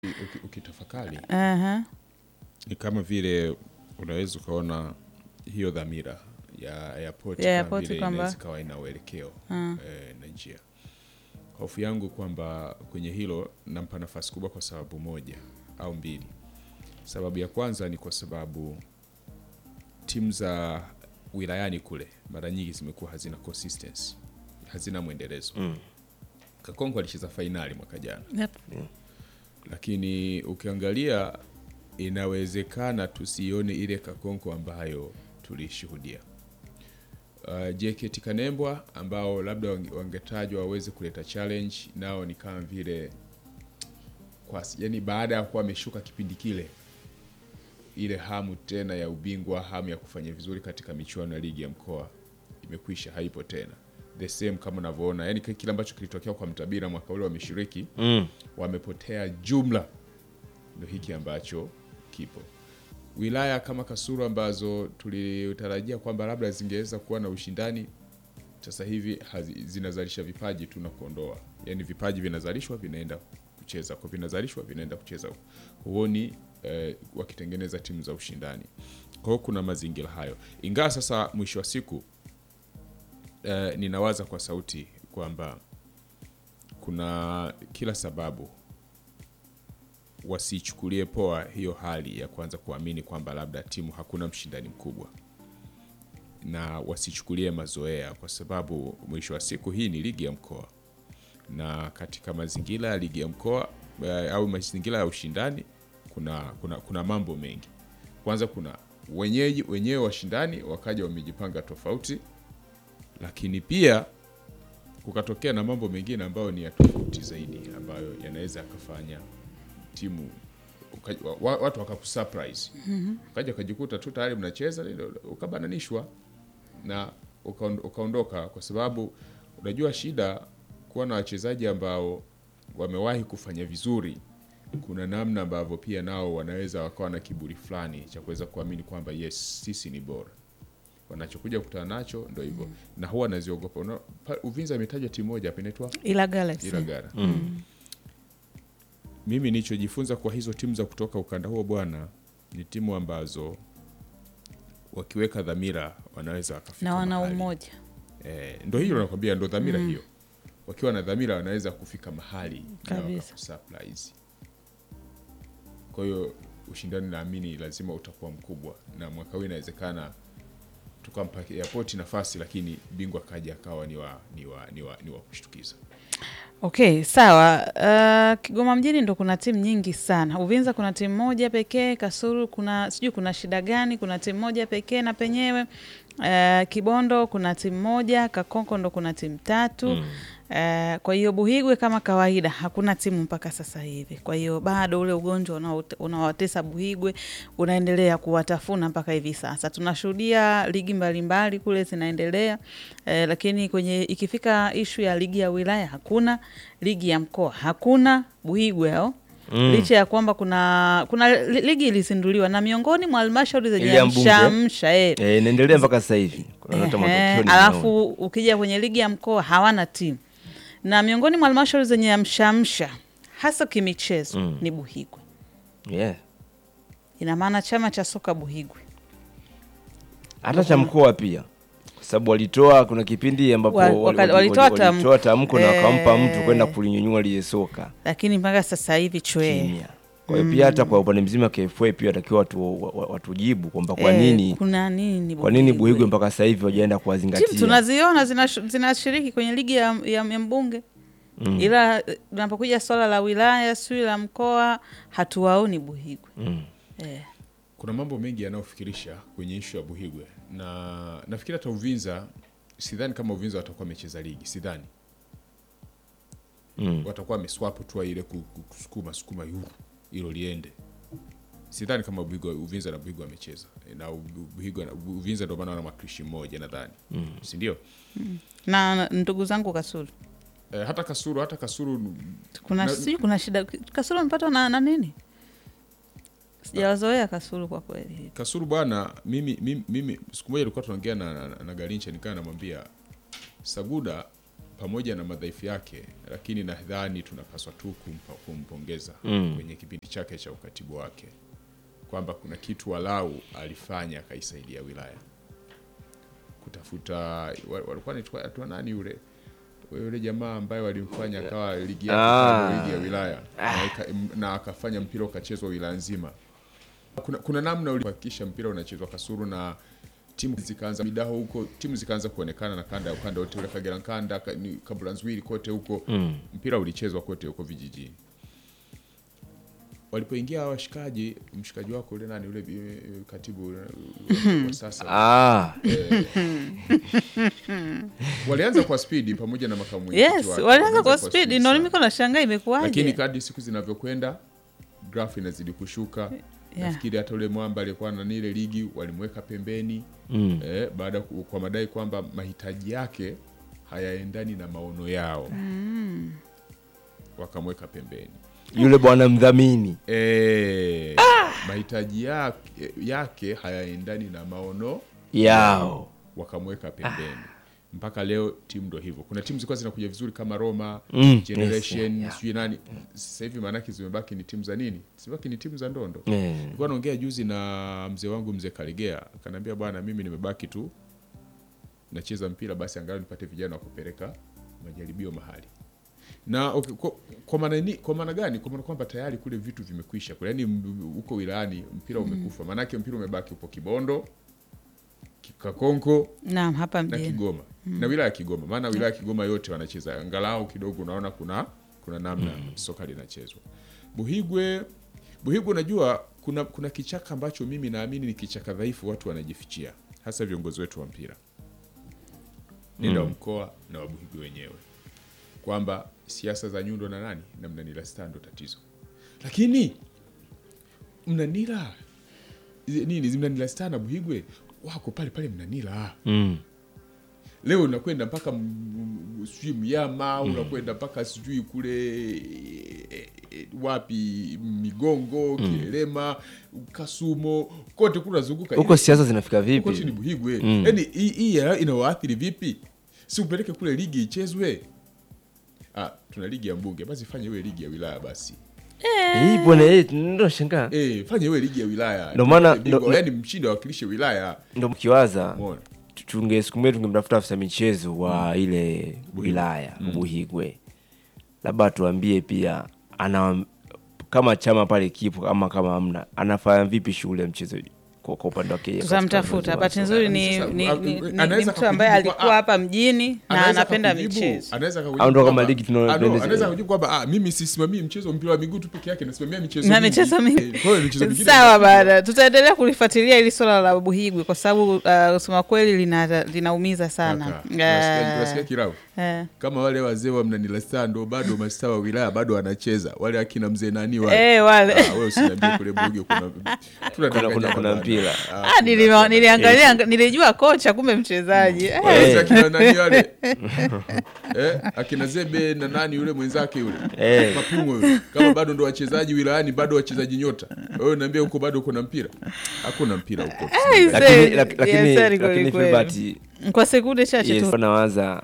uki- ukitafakari Aha. ni kama vile unaweza ukaona hiyo dhamira ya airport Ya kama airport vile kwamba- inaweza ikawa ina uelekeo eh, na njia. Hofu yangu kwamba kwenye hilo nampa nafasi kubwa kwa sababu moja au mbili. Sababu ya kwanza ni kwa sababu timu za wilayani kule mara nyingi zimekuwa hazina consistency, hazina mwendelezo. Kakongo alicheza fainali mwaka jana Yep. lakini ukiangalia inawezekana tusione ile kakonko ambayo tulishuhudia. Uh, JKT Kanembwa ambao labda wange- wangetajwa waweze kuleta challenge, nao ni kama vile kwa yani, baada ya kuwa ameshuka kipindi kile, ile hamu tena ya ubingwa, hamu ya kufanya vizuri katika michuano ya ligi ya mkoa imekwisha, haipo tena the same kama unavyoona, yani kile ambacho kilitokea kwa Mtabira mwaka ule wameshiriki Mm. wamepotea jumla, ndo hiki ambacho kipo. Wilaya kama Kasulu ambazo tulitarajia kwamba labda zingeweza kuwa na ushindani, sasa hivi hazi- zinazalisha vipaji tu na kuondoa, yaani vipaji vinazalishwa vinaenda kucheza kwa vinazalishwa vinaenda kucheza huko. huoni eh, wakitengeneza timu za ushindani. Kwa hiyo kuna mazingira hayo, ingawa sasa mwisho wa siku eh, ninawaza kwa sauti kwamba kuna kila sababu wasichukulie poa hiyo hali ya kuanza kuamini kwamba labda timu hakuna mshindani mkubwa, na wasichukulie mazoea, kwa sababu mwisho wa siku hii ni ligi ya mkoa, na katika mazingira ya ligi ya mkoa eh, au mazingira ya ushindani kuna, kuna, kuna mambo mengi. Kwanza kuna wenyeji wenyewe washindani wakaja wamejipanga tofauti, lakini pia kukatokea na mambo mengine ambayo ni ya tofauti zaidi ambayo yanaweza yakafanya timu uka- wa- watu wakakusurprise ukaja ukajikuta tu tayari mnacheza ndio ukabananishwa na ukaon- ukaondoka, kwa sababu unajua shida kuwa na wachezaji ambao wamewahi kufanya vizuri. Kuna namna ambavyo pia nao wanaweza wakawa na kiburi fulani cha kuweza kuamini kwamba yes, sisi ni bora wanachokuja kukutana nacho ndo hivyo na huwa anaziogopa. Una- pa- Uvinza ametaja timu moja hapa inaitwa Ila Galaxy. Iragara. Mimi nilichojifunza kwa hizo timu za kutoka ukanda huo bwana, ni timu ambazo wakiweka dhamira wanaweza wakafika na wana mahali. umoja Eh, ndo hiyo nakwambia, ndo dhamira hiyo. Wakiwa na dhamira wanaweza kufika mahali na Kabisa. wakakusurprise. Kwa hiyo ushindani naamini lazima utakuwa mkubwa, na mwaka huu inawezekana tukampa airport nafasi, lakini bingwa kaja akawa ni wa, ni wa, ni wa, ni wa kushtukiza. Okay, sawa. Uh, Kigoma mjini ndo kuna timu nyingi sana. Uvinza kuna timu moja pekee, Kasulu kuna sijui kuna shida gani, kuna timu moja pekee na penyewe. Uh, Kibondo kuna timu moja, Kakonko ndo kuna timu tatu. Uh, kwa hiyo Buhigwe kama kawaida hakuna timu mpaka sasa hivi. Kwa hiyo bado ule ugonjwa unaote- unaowatesa Buhigwe unaendelea kuwatafuna mpaka hivi sasa. Tunashuhudia ligi mbalimbali kule zinaendelea eh, lakini kwenye ikifika ishu ya ligi ya wilaya hakuna, ligi ya mkoa hakuna. Buhigwe hao licha ya kwamba kuna kuna li- ligi ilizinduliwa na miongoni mwa halmashauri Ile zenye ya mbunge. mshamsha eh, Eh, inaendelea mpaka sasa hivi. Kuna hata Ehe, matokeo nimeona. alafu ukija kwenye ligi ya mkoa hawana timu, na miongoni mwa halmashauri zenye mshamsha hasa kimichezo ni Buhigwe. Yeah. Ina maana chama cha soka Buhigwe Hata cha mkoa pia. Kwa sababu walitoa kuna kipindi ambapo Wa- wali- waka- wali- walitoa wali- tamko. walitoa tamko na wakampa Eh. mtu kwenda kulinyanyua lile soka lakini mpaka sasa hivi chwe kimya. Kwa hiyo pia hata kwa upande mzima KFA pia watakiwa watu wa- wa- watujibu kwamba kwa Eh, nini kuna nini kwa nini Buhigwe mpaka sasa hivi wajaenda kuwazingatia. timu tunaziona zinash- zinashiriki kwenye ligi ya, ya, ya mbunge ila eh, unapokuja swala la wilaya sijui la mkoa hatuwaoni Buhigwe Mm. eh. kuna mambo mengi yanayofikirisha kwenye ishu ya Buhigwe na nafikiri hata Uvinza, sidhani kama Uvinza watakuwa wamecheza ligi, sidhani Mm. watakuwa wameswap tu ile ku- ku- kusukuma sukuma yuru hilo liende. Sidhani kama Buhigwe, Uvinza na Buhigwe wamecheza na U- Buhigwe na Uvinza ndio maana wana mwakilishi mmoja nadhani, si ndio? na na ndugu zangu Kasulu Eh, hata Kasuru hata Kasuru kuna Na- sijui kuna shida Kasulu amepatwa na, na nini sijawazoea Kasulu kwa kweli Kasuru bwana, mimi, mimi, mimi siku moja tulikuwa tunaongea na, na, na Garincha nikaa namwambia Saguda pamoja na madhaifu yake, lakini nadhani tunapaswa tu kumpa, kumpongeza Mm. kwenye kipindi chake cha ukatibu wake kwamba kuna kitu walau alifanya akaisaidia wilaya kutafuta wa- walikuwa wanaitwa- aitwa nani yule yule jamaa ambaye walimfanya akawa ligi yake Ah. kama ligi ya wilaya na, ika- na akafanya mpira ukachezwa wilaya nzima. Kuna, kuna namna ulihakikisha mpira unachezwa Kasulu na timu zikaanza midaho huko, timu zikaanza kuonekana na kanda ya ukanda wote ule Kagera Nkanda, ka- ni Kabulanzwili kote huko Mm. mpira ulichezwa kote huko vijijini. Walipoingia washikaji, mshikaji wako ule nani ule eh, katibu eh, wa sasa Ah, walianza kwa spidi pamoja na makamu mwenyekiti Yes, wake. walianza kwa speed spidi, ndo sana. niko na shangaa lakini imekuwaje? kadri siku zinavyokwenda grafu inazidi kushuka Yeah. nafikiri hata ule mwamba aliyekuwa na ile ligi walimweka pembeni mm. eh, baada ya ku- kwa madai kwamba mahitaji yake hayaendani na maono yao wakamweka pembeni yule bwana mdhamini eh, mahitaji yake, yake hayaendani na maono yao wakamweka pembeni mpaka leo timu ndo hivyo kuna timu zilikuwa zinakuja vizuri kama roma Mm, generation yes, yeah. sijui nani sasa hivi maanake zimebaki ni timu za nini zimebaki ni timu za ndondo Eh. nilikuwa naongea juzi na mzee wangu mzee kaligea akaniambia bwana mimi nimebaki tu nacheza mpira basi angalau nipate vijana wa kupeleka majaribio mahali na okay, kwa, kwa maana ni- kwa maana gani kwa maana kwamba tayari kule vitu vimekwisha kule yani m- huko wilayani mpira umekufa maanake mpira umebaki upo kibondo kakonko Naam, hapa na mjini. Kigoma na wilaya ya Kigoma, maana wilaya ya Kigoma yote wanacheza angalau kidogo, unaona kuna kuna namna soka linachezwa. Buhigwe Buhigwe, unajua kuna kuna kichaka ambacho mimi naamini ni kichaka dhaifu, watu wanajifichia, hasa viongozi wetu wa mpira, nenda wa mkoa na wa Buhigwe wenyewe, kwamba siasa za nyundo na nani na Mnanila Star ndo tatizo, lakini Mnanila nini Mnanila Star na Buhigwe wako pale pale Mnanila Mm. leo unakwenda mpaka m- m- sijui Myama unakwenda mpaka sijui kule eh, eh, wapi Migongo, Kielema, Kasumo, kote kunazunguka huko siasa zinafika huko chini vipi Buhigwe. Mm. Yaani hii hii ya- inawaathiri vipi? Si upeleke kule ligi ichezwe. Ah, tuna ligi ya mbunge, basi fanye iwe ligi ya wilaya basi. hii bwana eh, ndo shangaa Eh, fanye iwe ligi ya wilaya. Ndo maana- Bingwa, ndo- yaani mshindi awakilishe wilaya. ndo mkiwaza Umeona? tunge siku moja tungemtafuta afisa michezo wa ile wilaya Buhigwe, labda tuambie pia ana kama chama pale kipo ama kama amna anafanya vipi shughuli ya mchezo kwa kwa upande wake yeye katika tutamtafuta. uongozi Bahati wa nzuri soka. ni, Sasa, ni, ah, ni, ni, ni anaweza mtu ambaye akakujibu kwa- alikuwa ah, hapa mjini na Anaweza anapenda akakujibu- michezo. anaweza akakujibu Au ndo kama kwamba- ligi tunao- Ah, no, tunaendeza anaweza hivi. kujibu kwamba ah, mimi sisimamii mchezo mpira wa miguu tu peke yake, nasimamia michezo na mingi. michezo mingi. Eh, kwa hiyo michezo mingine Sawa inapigwa. bana, tutaendelea kulifuatilia hili swala la Buhigwe kwa sababu uh, kusema kweli lina, linaumiza sana. Kaka, unasikia- unasikia Eh, kirau eh. kama wale wazee wa Mnanila Star ndo bado mastaa wa wilaya bado wanacheza, wale akina mzee nani wale Eh, wale Ah, wewe usiniambie kule Buge kuna tunadanganyana kuna- kuna bana. mpira. Ah, Ah, kuna- nilima- niliangalia nilijua kocha kumbe mchezaji Eh, Wale akina nani wale eh, akina Zebe na nani yule mwenzake yule Eh. Mapungo yule kama bado ndo wachezaji wilayani, bado wachezaji nyota. Wewe niambia huko bado kuna mpira? Hakuna mpira huko. Hey, lakini Yes, lak- lakini yes, kweli, lakini kweli. Filbert kwa sekunde chache yes, tu nawaza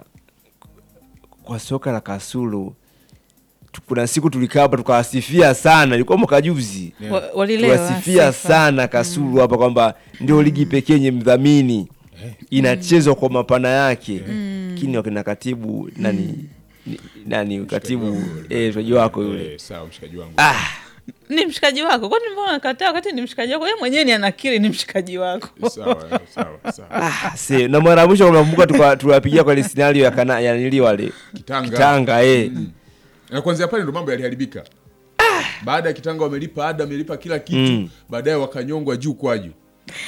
kwa soka la Kasulu tu- kuna siku tulikaa hapa tukawasifia sana, ilikuwa mwaka juzi Yeah. Wa- walilewa tuwasifia sifa. sana Kasulu hapa kwamba ndio ligi pekee yenye mdhamini inachezwa kwa mapana yake, lakini wakina katibu nani ni- nani katibu eh, mchezaji wako yule Eh, sawa mshikaji wangu. ni mshikaji wako kwani mbona nakataa wakati ni mshikaji wako yeye mwenyewe ni anakiri ni mshikaji wako Sawa, sawa, sawa. ah, se na mara ya mwisho nakumbuka tuka- tuliwapigia kwa ile scenario ya kana ya nili wale Kitanga. Kitanga eh Na kuanzia pale ndo mambo yaliharibika. Baada ya Kitanga wamelipa ada, wamelipa kila kitu, Mm. baadaye wakanyongwa juu kwa juu.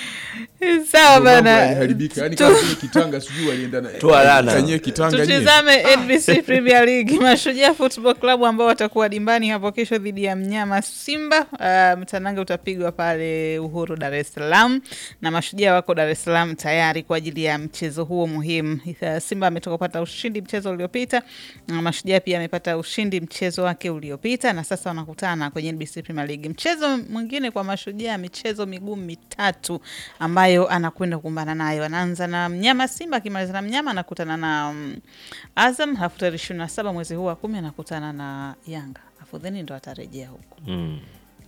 sawa Ndo mambo bana yaliharibika. Yaani kama vile Kitanga sijui walienda na Toa lana. Kanyie Kitanga nyie. tutizame NBC Premier League. Mashujaa Football Club ambao watakuwa dimbani hapo kesho dhidi ya mnyama Simba. Uh, mtanange utapigwa pale Uhuru, Dar es Salaam, na mashujaa wako Dar es Salaam tayari kwa ajili ya mchezo huo muhimu. Uh, Simba ametoka kupata ushindi mchezo uliopita, na mashujaa pia amepata ushindi mchezo wake uliopita, na sasa wanakutana kwenye NBC Premier League. Mchezo mwingine kwa mashujaa, michezo migumu mitatu ambayo ambayo anakwenda kukumbana nayo. Anaanza na mnyama Simba, akimaliza na mnyama anakutana na um, Azam, halafu tarehe ishirini na saba mwezi huu wa kumi anakutana na Yanga, afu theni ndo atarejea huku. Mm.